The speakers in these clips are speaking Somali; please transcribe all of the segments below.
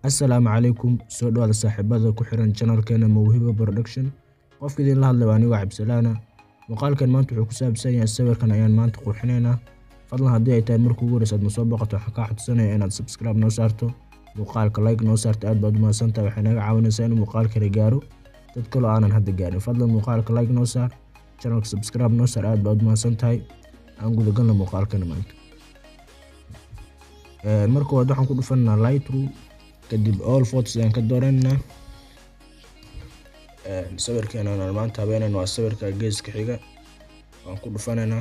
Assalaamu calaykum soo dhawaada saaxiibada ku xiran channelkeena Mawhiba Production qofka idin la hadlay waa anigo Cabdisalaana muuqaalkan maanta wuxuu ku saabsan yahay sawirkan ayaan maanta qurxineynaa fadlan haddii ay tahay markii ugu horeysa aad soo booqato waxaan kaa codsanayaa inaad subscribe noo saarto muuqaalka like noo saarto aad baad u mahadsantahay waxay naga caawinaysaa inuu muuqaalkani gaaro dad kaloo aanan hadda gaarin fadlan muuqaalka like noo saar channelka subscribe noo saar aad baad u mahadsantahay aan guda galno muuqaalkani maanta marka hore waxaan ku dhufanaa lightroom kadib all photos ayaan ka dooranaa sawirkeena aan maanta habeenayno waa sawirka geeska xiga waan ku dhufanaynaa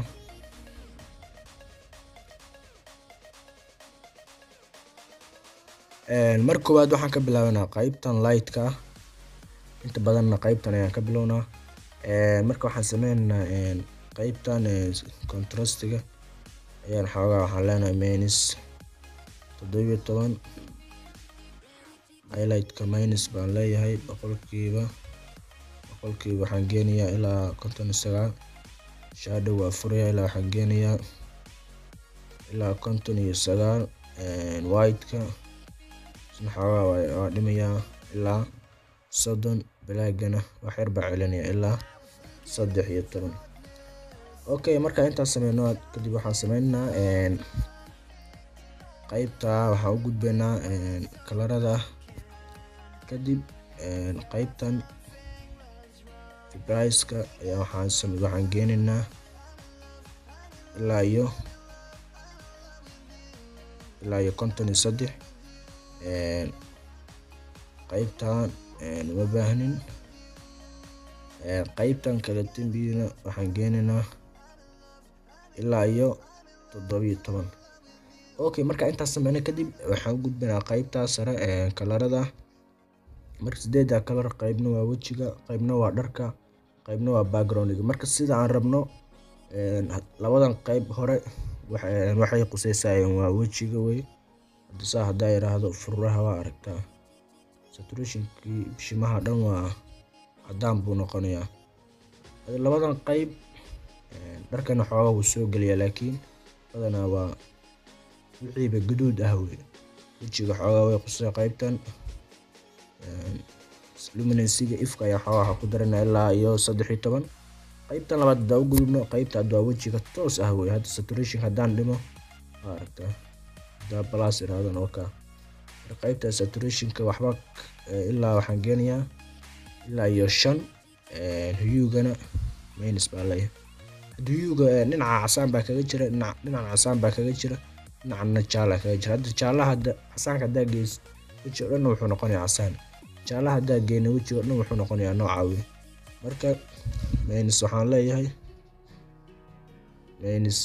marka koowaad waxaan ka bilaabanaa qaybtan lightka ah inta badanna qaybtan ayaan ka bilownaa marka waxaan sameynaynaa qaybtan contrastiga ayaan xoogaa waxaan leenahay minus toddobiyo toban highlightka minus baan leeyahay boqolkiiba boqolkiiba waxaan geenayaa ilaa konton iyo sagaal shadow waa furaya ilaa waxaan geenayaa ilaa konton iyo sagaal whiteka isna xoogaa waa dhimayaa ilaa soddon blackgana wax yar baa celinaya ilaa saddex iyo toban okay marka intaas sameyno kadib waxaan sameynaynaa qaybta waxaan u gudbaynaa kalarada kadib qaybtan fibriceka ayaa waxaan waxaan geenaynaa ilaa iyo ilaa iyo konton iyo saddex qaybtan uma baahnin qaybtan kale tembiyana waxaan geenaynaa ilaa iyo toddobiyo toban okay marka intaas sameyna kadib waxaan u gudbaynaa qaybta sare kalarada marka sideeda kalar qaybna waa wejiga qaybna waa dharka qaybna waa backgroundga marka sida aan rabno labadan qayb hore waxay quseysaayeen waa wejiga wey saa haddaa yiraahdo furaha waa aragtaa saturationkii bishimaha dhan waa cadaan buu noqonayaa labadan qayb dharkana xoogaa wuu soo geliyaa laakiin badanaa waa wixiiba guduud ah wey wejiga xoogaa way qusay qaybtan luminansiga ifka ayaa xoogaa ku darana ilaa iyo saddex iyo toban qaybtan labaad hadaa u gudubno qaybta hadda waa wejiga toos ah wey hadda saturation haddaan dhimo waa aragtaa hadaa balas iraadan oo kaa qaybta saturationka waxba ilaa waxaan geenayaa ilaa iyo shan huyugana minus baa leeyahay huyuga dhinaca casaan baa kaga jira dhinacan casaan baa kaga jira dhinacana jaala kaga jira hadda jaalaha hadda casaanka haddaa geys weji o dhanna wuxuu noqonayaa casaan jaalaha haddaa geyna wejiga o dhan wuxuu noqonayaa nooca wey marka minus waxaan leeyahay minus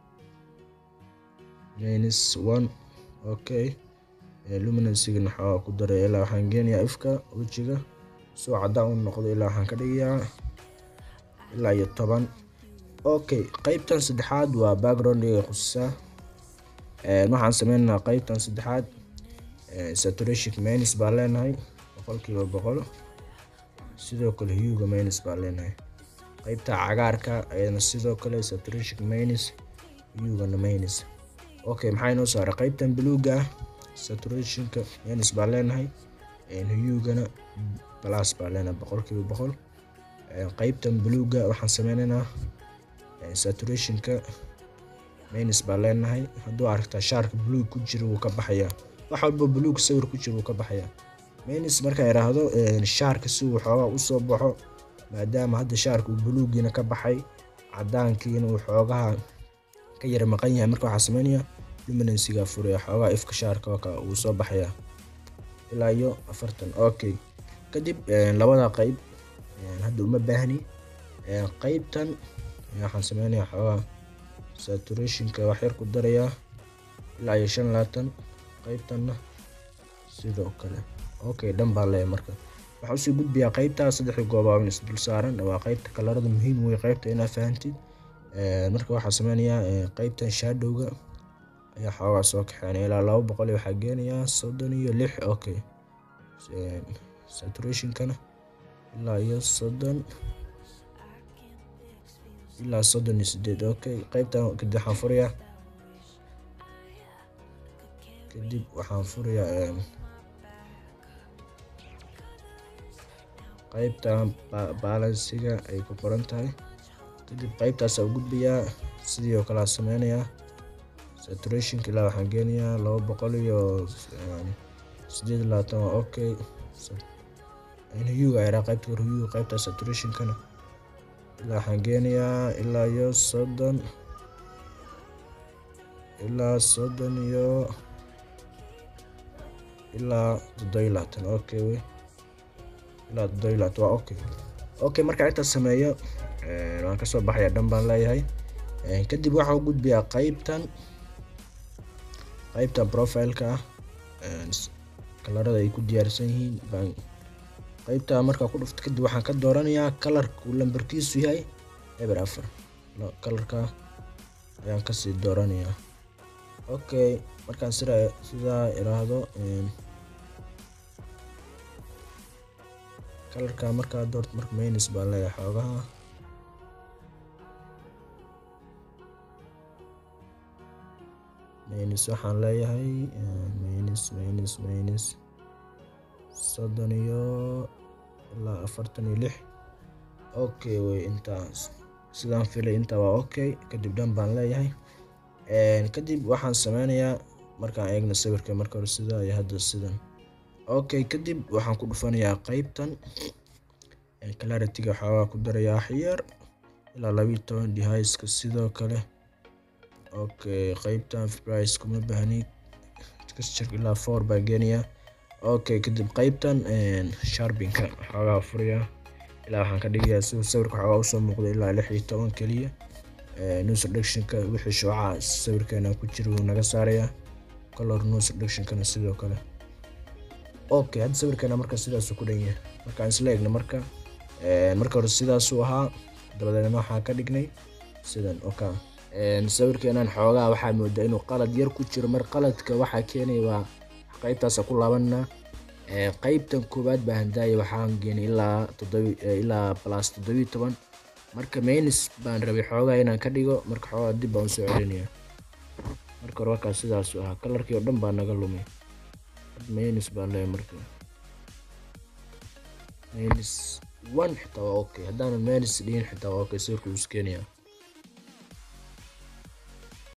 minus one okay luminansigana xoogaa ku daray ilaa waxaan geenayaa ifka wejiga soo cadaan u noqdo ilaa waxaan ka dhigayaa ilaa iyo toban okay qaybtan saddexaad waa backgroundga qusisaa waxaan sameynaynaa qaybtan saddexaad saturation minus baa leenahay boqolkiiba boqol sidoo kale huyuga minus baa leenahay qaybta cagaarka ayadana sidoo kale saturation minus huyugana minus okay maxaa inoo saaray qaybtan buluuga ah saturationka minus baa leenahay huyugana plus baa leenahay boqolkiiba boqol qaybtan buluuga waxaan sameynaynaa saturationka minus baa leenahay hadduu aragtaa shaarka buluug ku jira wuu ka baxayaa wax walba buluug sawir ku jira wuu ka baxayaa minus markaan iraahdo shaarka si uu xoogaa usoo baxo maadaama hadda shaarka uu buluugiina ka baxay cadaankiina uu xoogaha ka yara maqan yahay marka waxaa sameynaya luminansiga furaya xoogaa ifka shaarka oo uu soo baxayaa ilaa iyo afartan okay kadib labada qayb hadda uma baahni qaybtan waxaan sameynaya xoogaa saturationka wax yar ku darayaa ilaa iyo shan labaatan qaybtanna sidoo kale okay dhan baa leeyahay marka waxaan usii gudbayaa qaybta saddexda goobaaban is dul saaran waa qaybta kalarada muhiim wey qaybta inaa fahantid marka waxaa sameynayaa qaybtan shadowga ayaa xoogaa soo kaxeynaya ilaa laba boqol waxaa geenayaa soddon iyo lix okay saturationkana ilaa iyo soddon ilaa soddon iyo sideed okay qaybtan kadib waxaan furayaa kadib waxaan furayaa qaybtan balansiga ay ku qoran tahay kadib qaybtaasa u gudbayaa sidii oo kale sameynayaa saturationka ilaa waxaan geenayaa laba boqol iyo sideed labaatan waa okay huyuga yaraa qaybta hore huyuga qaybta saturationkana ilaa waxaan geenayaa ilaa iyo soddon ilaa soddon iyo ilaa toddobiyo labaatan okay wey ilaa toddobiyo labaatan waa okay okay markaan intaas sameeyo waan kasoo baxaya dhan baan leeyahay kadib waxaa u gudbayaa qaybtan qaybtan profileka ah kalarada ay ku diyaarsan yihiin baan qaybta markaa ku dhufto kadib waxaan ka dooranayaa kalarka uu lambarkiisu yahay eber afar kalarka ayaan kasii dooranayaa okay markaan sida sidaa iraahdo kalarka markaa doorto marka maynis baan leeyahay xoogaha maynis waxaan leeyahay maynis maynis maynis soddon iyo ilaa afartan iyo lix okay wey intaas sidaan filay intaa waa okay kadib dhan baan leeyahay kadib waxaan sameynayaa markaan eegna sawirka marka hore sidaa iyo hadda sidan okay kadib waxaan ku dhufanayaa qeybtan clarity-ga waxoogaa ku darayaa xiyar ilaa labiiyo toban dehiska sidoo kale okay qeybtan price kuma baahni texture ilaa four baa geenayaa okay kadib qeybtan sharbinka waxoogaa furayaa ilaa waxaan ka dhigayaa si sawirka waxoogaa usoo muuqda ilaa lix iyo toban keliya news reductionka wixii shuucaha sawirkeena ku jira wuu naga saarayaa color news reductionkana sidoo kale okay hadda sawirkeena marka sidaasuu ku dhan yahay markaan isla eegno marka marka hore sidaasuu ahaa dabadeedna waxaan ka dhignay sidan oka sawirkeenan xoogaa waxaa moodaa inuu qalad yar ku jiro mar qaladka waxaa keenaya waa qaybtaasa ku laabanaa qaybtan koowaad baa handaaya waxaan geenay ilaa toddobi ilaa plus toddobiyo toban marka maynis baan rabay xoogaa inaan ka dhigo marka xoogaa dib baan usoo celinaya marka hore warkaas sidaasu ahaa kalarkii oo dhan baa naga lumay maynis baan leeyahay marka maynis one xitaa waa okay haddaanan maynis dhihin xitaa waa okay sawirka wuu iskeenayaa